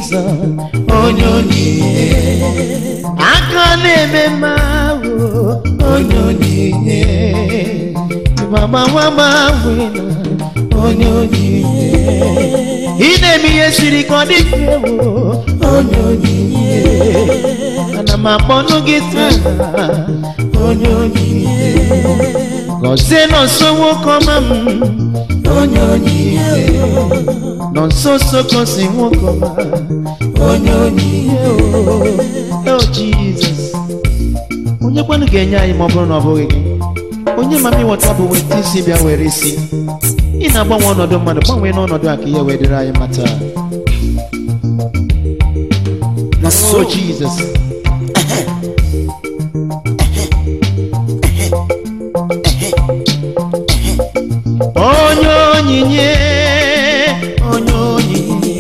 Jizọs onye onyinye aka na-eme mma ahụ onye onyinye mama nwa gbanwe na onye onyinye ị na-eme ihe siri ka ọ dị mfe ewo onye onyinye ana m akpọnụ gị taa onye onyinye gọzie nọ nso nwoke ọma m onye onyinye nọ nso nso gosi nwoke ọma onye onyinye o o jizọs onye kwanụ ga-enye anyị ma ọ bụrụ na ọ bụghị gị onye ma m ịghọta bụ weta isi bịa were isi ị na-agbanwe ọnọdụ mmadụ gbanwee n'ọnọdụ a ka ihe wee dịrị anyị mata na so o jizọs onye onyinye onye onyinye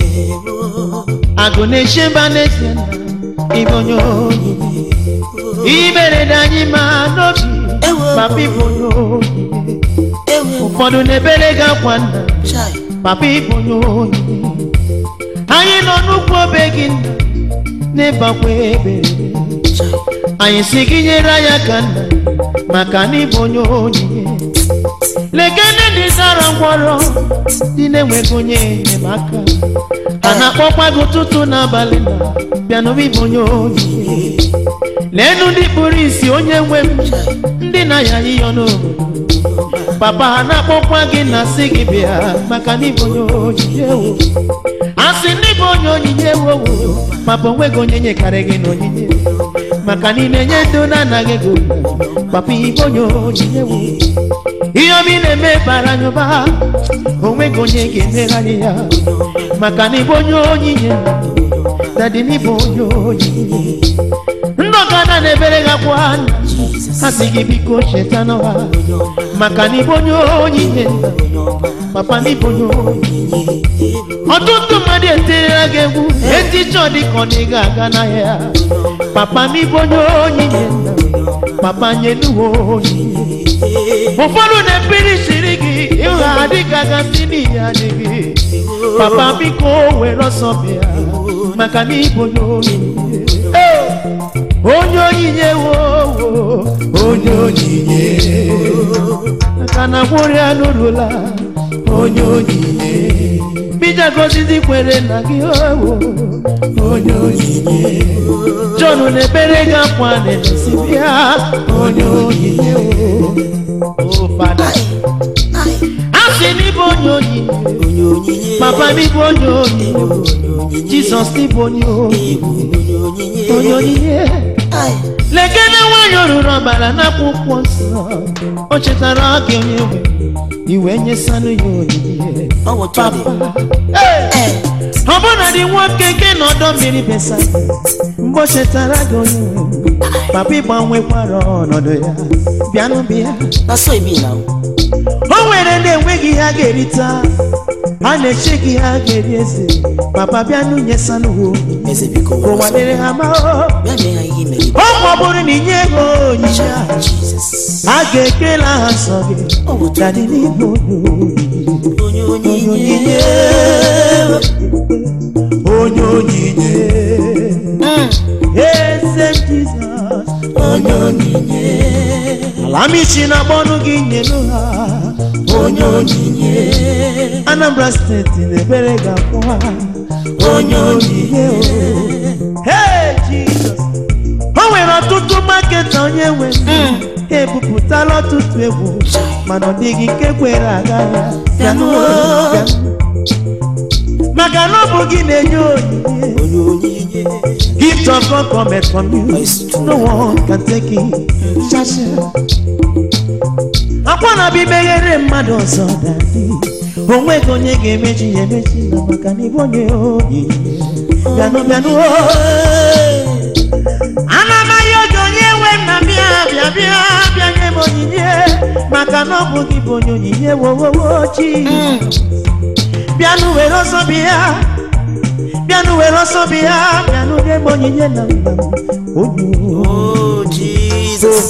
agụ na-eche mba n'ezie na ịbụ onye onyinye imerede anyị ma n'obi Ewo. papa ịbụ onye onyinye ewe ụfọdụ na-ebere gị akwa nna chai papa ịbụ onye onyinye anyị nọ n'ukwu obe gị nna n'ịbakwa ebere chai anyị si gị nyere anyị aka nna maka na ịbụ onye onyinye lekene ndị zara ngwọrọ ndị na-enweghị onye enyemaka a na-akpọkwa gị ụtụtụ n'abalị na bịanụm ịbụ onye onyinye leenụ ndị kpụrụ isi onye nwe m ndị na-aya ịyọ n'obodo papa ha na-akpọkwa gị na sị gị bịa maka na ịbụ onye onyinye wo a sị ndị bụ onye onyinye wowo papa onweghị onye nyekarị gị na onyinye maka na ị na-enye ndị na-anaghị ego papa ịbụ onye onyinye wo ihe obi na-eme bara anyị ụba onweghị onye ga-emegharị ya maka na ịbụ onye onyinye dadi na ịbụ onye onyinye ndị ọkada na-ebere gị akwa ha sị gị biko cheta n'ọha maka na ịbụ onye onyinye papa na ịbụ onye onyinye ọtụtụ mmadụ etirila gị egwu eticha ọ dịka ọ dị ga-aga n'ahịa papa na ịbụ onye onyinye papa nyenuwe onyinye ụfọdụ na-ekpiri siri gị ịgha dịka gasị n'ihe adịghị papa biko were ọsọ bịa maka na ịbụ onye onyinye Ee, onye onyinye wo wo, onye onyinye maka na gwụrụ ya n'ụlọla onye onyinye bija gozizi kwere na gị owo onye onyinye John na-ebere gị akwa na-emesi bịa onye onyinye wo o fada ai a sị n'ịbụ onye onyinye onye onyinye papa n'ịbụ onye onyinye onye onyinye Jizọs n'ịbụ onye onyinye onye onyinye onye onyinye ai lekene nwanyị oruru ọbara n'akwụkwọ nsọ o chetara gị onye nwe iwe nyesanụ ya onyinye ọ bụ tọdị papa Ee! ọ bụ na dị nwoke nke n'ọdọ mmiri besa mgbe o chetara gị onye nwe papa ịgbanwekwara ọnọdụ ya bịanụ bịa na so ibi na o nwere ndị enweghị ihe a ga-erita a na-eche gị ihe a ga-eri eze papa bịanụ nyesanụ ha onyinye eze biko ka ụwa dịrị ha ma o bịa mee ha ihe mere ọ ma ọ bụrụ na inye ego onyinye ahụ jizọs a ga-ekele aha nsọ gị ọ bụ dadị n'ime onye onye onyinye onye onyinye eze jizọs onye onyinye alamichi na gbọnụ gị nyelu ha onye onyinye anambra steeti na-ebere ga-akwụ ha onye onyinye Hey, jizọs o nwere ọtụtụ maketa onye nwe ha ebupụtala ọtụtụ egwu mana ọ dịghị nke kwere aga ya bịanụ bịanụ. maka na ọ bụ gị na-enye onyinye onye onyinye gift of God cometh from you no one can take it Shasha. akwa na bịa meghere mmadụ ọzọ dadị onweghị onye ga-emechi ya emechi na maka na ịbụ onye onyinye bịanụ bịanụ ana m ahịa oge onye nwe m na bịa bịa bịa bịa nye m onyinye maka na ọ bụ gị bụ onye onyinye wowowo chi bịanụ were ọsọ bịa bịanụ were ọsọ bịa bịanụ nye m onyinye na mma m onye oh jesus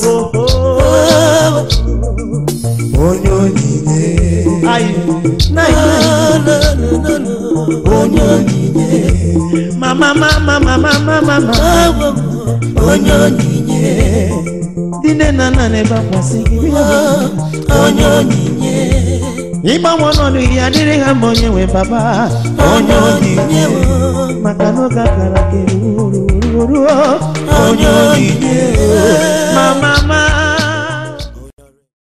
onye onyinye ayi na no no no no onye onyinye mama mama mama mama mama Ewo m onye onyinye ndị nne na nna na-ebekwasị gị onye onyinye ịgbanwe ọnọdụ ihe adịrị ha ma onye nwe baba onye onyinye maka n'oge akara ka eruo ruo onye onyinye